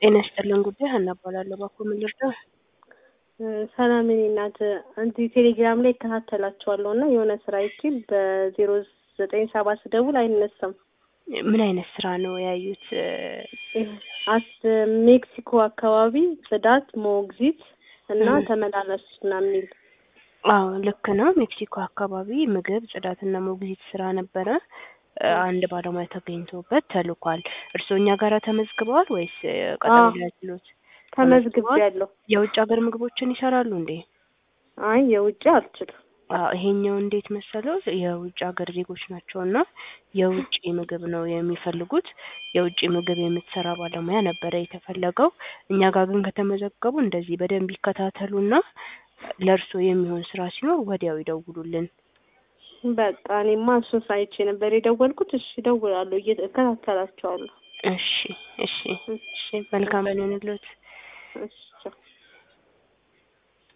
ጤና ይስጥልን ጉዳይ ሀና እባላለሁ። እባክዎ ምን ልርዳው? ሰላም የኔ እናት እንትን ቴሌግራም ላይ እከታተላቸዋለሁ እና የሆነ ስራ አይቼ በዜሮ ዘጠኝ ሰባት ስደውል አይነሳም። ምን አይነት ስራ ነው ያዩት? አስ ሜክሲኮ አካባቢ ጽዳት፣ ሞግዚት እና ተመላላሽ ምናምን የሚል አዎ ልክ ነው። ሜክሲኮ አካባቢ ምግብ ጽዳትና ሞግዚት ስራ ነበረ። አንድ ባለሙያ ተገኝቶበት ተልኳል። እርስዎ እኛ ጋር ተመዝግበዋል ወይስ ቀጠሮ ሊያችሉት? ተመዝግቤያለሁ። የውጭ ሀገር ምግቦችን ይሰራሉ እንዴ? አይ የውጭ አልችልም። አዎ ይሄኛው እንዴት መሰለው የውጭ ሀገር ዜጎች ናቸው እና የውጭ ምግብ ነው የሚፈልጉት። የውጭ ምግብ የምትሰራ ባለሙያ ነበረ የተፈለገው። እኛ ጋር ግን ከተመዘገቡ እንደዚህ በደንብ ይከታተሉና ለእርስዎ የሚሆን ስራ ሲኖር ወዲያው ይደውሉልን። በቃ እኔማ እሱን ሳይቼ ነበር የደወልኩት። እሺ እደውላለሁ፣ እከታተላቸዋለሁ። እሺ እሺ እሺ መልካም ይሁንልዎት። እሺ ቻው።